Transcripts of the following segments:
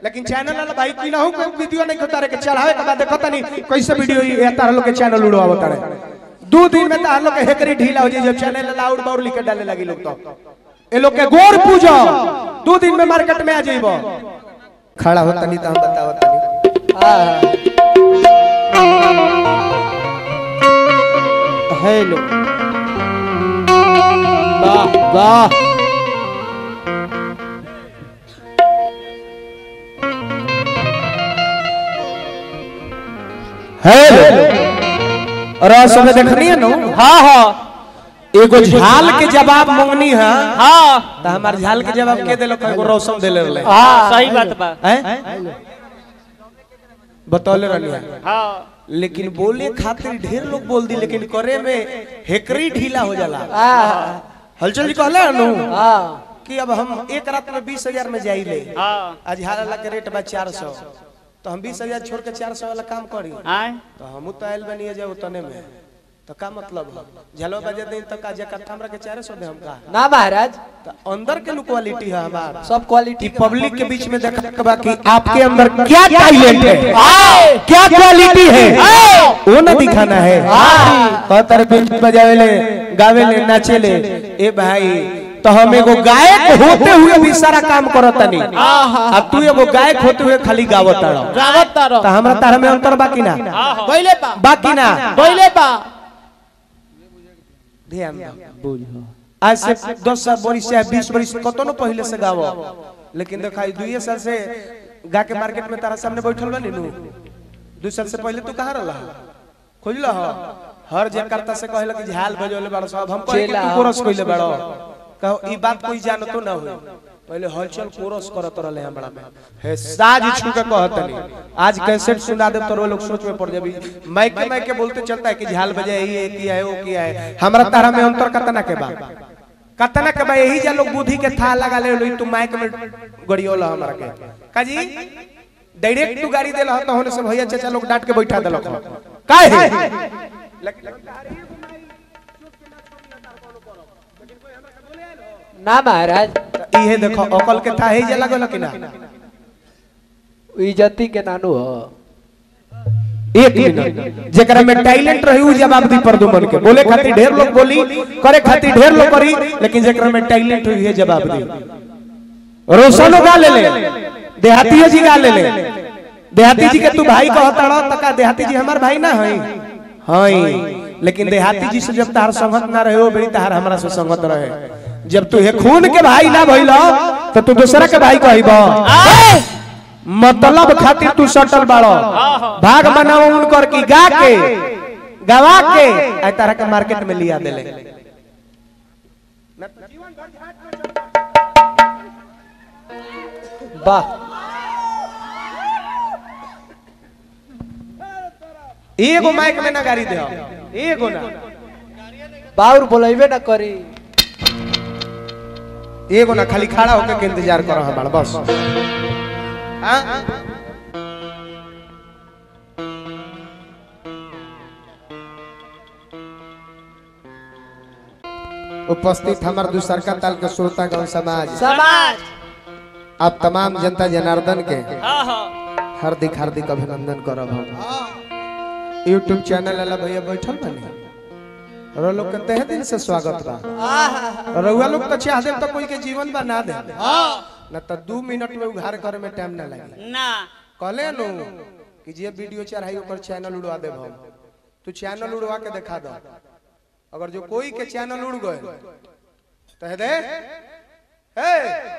लेकिन चैनल वाला भाई की ना हो कोई वीडियो नहीं होता रे के चढ़ावे के बाद देखो तनी कैसे वीडियो ये तार लोग के चैनल उड़ावो तारे दो दिन में तार लोग के हेकरी ढीला हो जाए जब चैनल लाउड बाउड लिख के डाले लगी लोग तो ए लोग के गोर पूजो दो दिन में मार्केट में आ जाइबो खड़ा होता नहीं तो हम बताओ तनी हेलो वाह वाह हेलो रस में देखनी है नो हाँ हाँ एगो झाल के जवाब मंगनी है हाँ तो हमार झाल के जवाब के देलो एगो रौशन देले रहले हाँ सही बात बा हैं बतौले रहनी है हाँ लेकिन बोले खातिर ढेर लोग बोल दी लेकिन करे में हेकरी ढीला हो जाला हलचल जी कहले नु कि अब हम एक रात में बीस हजार में जाइले हाँ आज हाला के रेट बा चार सौ तो हम बीस हजार छोड़ के चार सौ वाला काम करी आए तो हम तो आयल बनिए जाए उतने में तो का मतलब झलो बजे दिन तक आज इकट्ठा हमरा के चार सौ दे हम का ना महाराज तो अंदर के लो क्वालिटी है हमार सब क्वालिटी कि पब्लिक के बीच में देखा के बा कि आपके अंदर क्या टैलेंट है क्या क्वालिटी है वो ना दिखाना है कहता रे बिन बजावे ले गावे ले नाचे ले ए भाई तो हम एगो गायक होते हुए भी सारा काम करत तनी अब तू एगो गायक होते हुए खाली गावत तारो गावत तारो तो हमरा तारा में अंतर बाकी ना बोले बा बाकी ना बोले बा ध्यान दो आज से दस साल बरिस से बीस बरिस कतो न पहले से गावो लेकिन दिखाई दुए साल से गा के मार्केट में तारा सामने बैठल बनी नु दू साल से पहले तू कहाँ रहला खोजला हो हर जकार्ता से कहला कि झाल बजौले बाड़ो सब हम कहे कि चेला। तू कोरस कइले बाड़ो कहो ई बात कोई जानतो ना हो पहले हलचल कोरस करत रहले हमरा में हे साज छू के कहतनी आज कैसेट सुना दे तो लोग सोच में पड़ जाबी माइक के माइक के बोलते चलता है कि झाल बजे यही है किया है वो किया है हमरा तारा में अंतर कतना के बा कतना के बा यही जा लोग बुद्धि के था लगा ले लोई तू माइक में गड़ियोला हमरा के काजी डायरेक्ट तू गाड़ी देला तो होने से भैया चाचा लोग डांट के बैठा देलक काहे ना महाराज इहे देखो अकल के था ही जा लगल कि ना इज्जती के नानू हो एक मिनट जेकरा में टैलेंट रही उ जवाब दी प्रदुमन के बोले खातिर ढेर लोग बोली करे खातिर ढेर लोग करी लेकिन जेकरा में टैलेंट हुई है जवाब दी रोशनो गा ले ले देहाती जी गा ले ले देहाती जी के तू भाई कहता रह तका देहाती जी हमार भाई ना हई हई लेकिन देहाती जी से जब तार संगत ना रहे वो बड़ी तार हमरा से संगत रहे जब तू हे खून के भाई ना भइलो तो तू दूसरा के भाई कहबो मतलब खातिर तू सटल बाड़ो भाग बनाओ उनकर की गा के गवा के आई तरह के मार्केट में लिया देले वाह एगो माइक में ना गाड़ी दे एगो ना बाउर बोलेबे ना करी एगो ना खाली खड़ा होकर के इंतजार करो हमारा बस हाँ? उपस्थित हमार दूसरका ताल के श्रोतागण समाज समाज आप तमाम जनता जनार्दन के हाँ हाँ हार्दिक हार्दिक अभिनंदन करब हम यूट्यूब चैनल वाला भैया बैठल बने और लोग के तहे दिल से स्वागत बा रउआ लोग तो चाह दे तो कोई के जीवन बना दे न तो दू मिनट में उघार करे में टाइम ना लगे ना कहले नु कि जे वीडियो चढ़ाई ओकर चैनल उड़वा देब हम तू चैनल उड़वा के दिखा दो अगर जो कोई के चैनल उड़ गए तो हे दे हे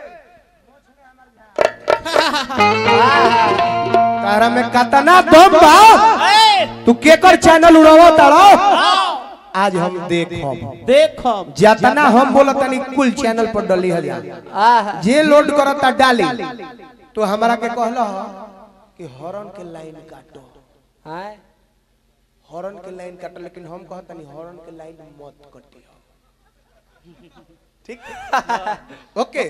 तारा में कतना दम बा तू केकर चैनल उड़ावा तारो आज हम देखब देखो जितना हम बोलत तनी कुल चैनल पर डली हजार आहा जे लोड करता डाली तो हमरा के कहला कि हॉर्न के लाइन काटो हाय हॉर्न के लाइन काटो लेकिन हम कहतनी हॉर्न के लाइन मत कटियो ठीक ओके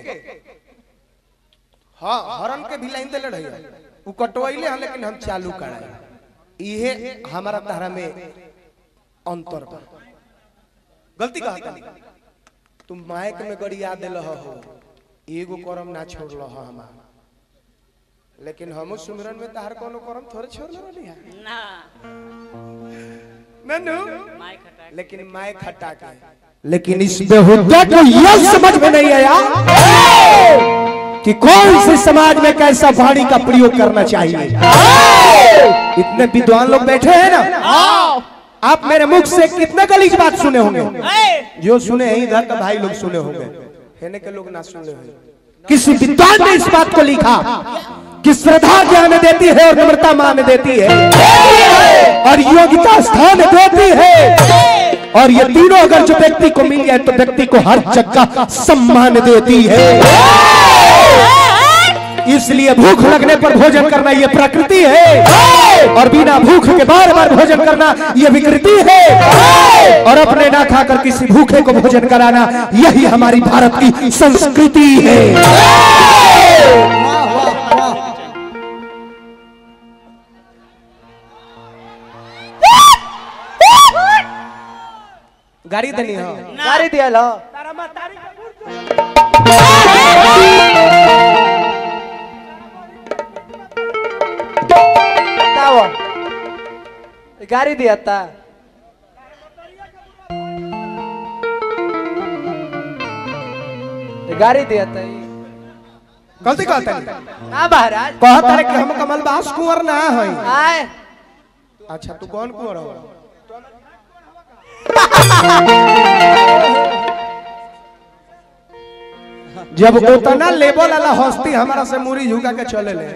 हाँ हॉर्न के भी लाइन देले रही उ कटवाइले हैं लेकिन हम चालू कराए इहे हमारा तहरा में अंतर बा गलती कहता तुम माइक में गड़िया दिल हो एगो करम ना छोड़ल हो हमार लेकिन हम सुमरन में तहर कोनो करम थोड़े छोड़ रहली है ना नन्नू माय खटा लेकिन माय खटा के लेकिन इस बेहुदा को यह समझ में नहीं आया कि कौन से समाज में कैसा वाणी का प्रयोग करना चाहिए इतने विद्वान लोग बैठे हैं ना आप मेरे मुख से कितने गलीज बात सुने होंगे जो सुने हैं इधर का भाई लोग सुने होंगे हेने के लोग ना सुने होंगे किसी विद्वान ने इस बात को लिखा कि श्रद्धा ज्ञान देती है और नम्रता मान देती है और योग्यता स्थान देती है और ये तीनों अगर जो व्यक्ति को मिल जाए तो व्यक्ति को हर जगह सम्मान देती है इसलिए भूख लगने पर भोजन करना ये प्रकृति है और बिना भूख के बार बार भोजन करना ये विकृति है और अपने ना खाकर किसी भूखे को भोजन कराना यही हमारी भारत की संस्कृति है गाड़ी देनी हो गाड़ी दिया लो बताओ गाड़ी दिया था गाड़ी दिया था ई। गलती कहता है ना महाराज कहता है कि हम कमल बास कुंवर ना है आए अच्छा तू कौन कुंवर हो जब उतना लेवल वाला हस्ती हमारा से मुरी झुका के चले ले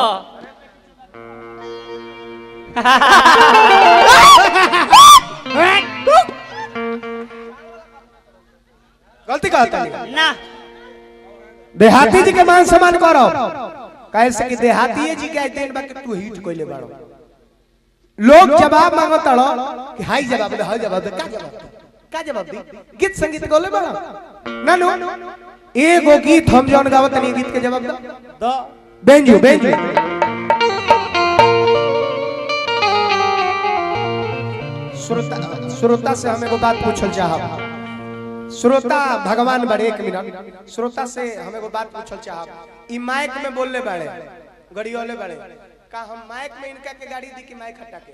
गलती कहता है ना देहाती जी के मान सम्मान करो कैसे कि देहाती जी के दिन बा के तू हिट कोइले बाड़ो लोग जवाब मांगो तड़ो कि हाई जवाब दे हाई जवाब दे का जवाब दे का जवाब दी गीत संगीत गोले बाड़ो ना नो एगो गीत हम जौन गावत नहीं गीत के जवाब दो दो बेंजू बेंजू श्रोता श्रोता से हम एगो बात पूछल चाहब श्रोता भगवान बड़े एक मिनट श्रोता से हम एगो बात पूछल चाहब ई माइक में बोलले बाड़े गड़ियोले बाड़े का हम माइक में इनका के गाड़ी दी कि माइक हटा के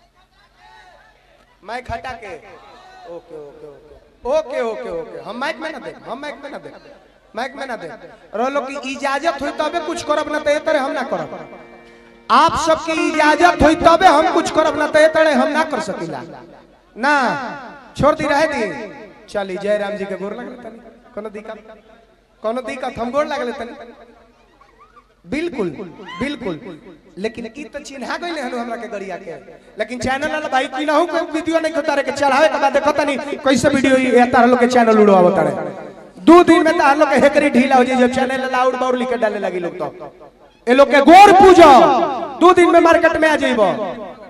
माइक हटा के ओके ओके ओके ओके ओके ओके हम माइक में ना दे हम माइक में ना दे माइक में ना दे रोलो की इजाजत हुई तबे कुछ करब ना तो ये तरह हम ना करब आप सबकी इजाजत हुई तबे हम कुछ करब ना तो ये तरह हम ना कर सकीला ना छोड़ दी रहे दी चली जय राम जी के गोर लगले तनी कोनो दिक्कत कोनो दिक्कत हम गोर लगले तनी बिल्कुल बिल्कुल लेकिन ई तो चिन्हा गइले हनु हमरा के गरिया के लेकिन चैनल वाला भाई की ना हो कोई वीडियो नहीं खोता रे के चढ़ावे के बाद देखो तनी कैसे वीडियो ये तार लोग के चैनल उड़ावो तारे दो दिन में तार लोग के हेकरी ढीला हो जाई जब चैनल लाउड बाउड लिख के डाले लगी लोग तो ए लोग के गोर पूजो दो दिन में मार्केट में आ जाइबो